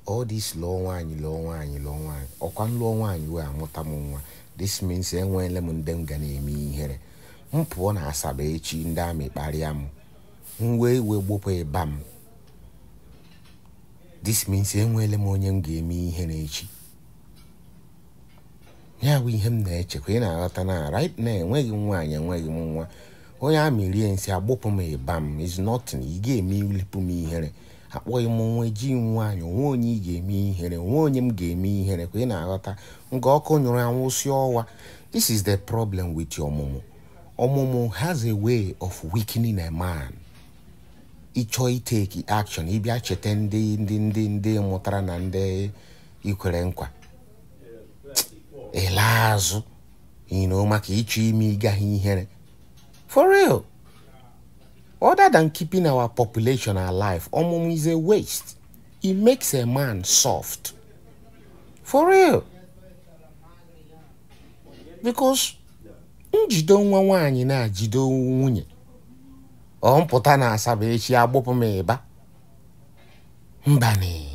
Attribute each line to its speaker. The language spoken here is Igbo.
Speaker 1: all this lụọ nwaanyị lụọ nwaanyị lụọ nwaanyị ọkwa nlụọ nwaanyị wee amụta m nwa this means enweela m ndị m ga na-eme ihere m pụọ na asaba echi ndị amị kparịa m m wee wee gbopụ ịba m this means enweela m onye m ga-eme ihere echi ya bụ ihe m na-echekwa ị na-aghọta na right na enweghị m nwaanyị enweghị m nwa onye amị rie nsị agbụpụ m ịba m is nothing ị ga-eme ilipụ m ihere akpọghị m nwa eji m nwaanyị onwe onye ị ga-eme ihere onwe onye m ga-eme ihere ka ị na-aghọta nga ọkụ nyụrụ anwụsị ọwa this is the problem with ọmụmụ ọmụmụ has a way of weakening a man ịchọọ iteki action ịbịa cheta ndị ndị ndị ndị mụtara na ndị ikwere nkwa ele azụ ino maka ịchọ ime ịgaghị ihere for real other than keeping our population alive ọmụmụ is a waste it makes a man soft for real because njide nwa nwaanyị na-ajide nwunye ọ mpụta na asaba echi agbụpụ m ịba mbani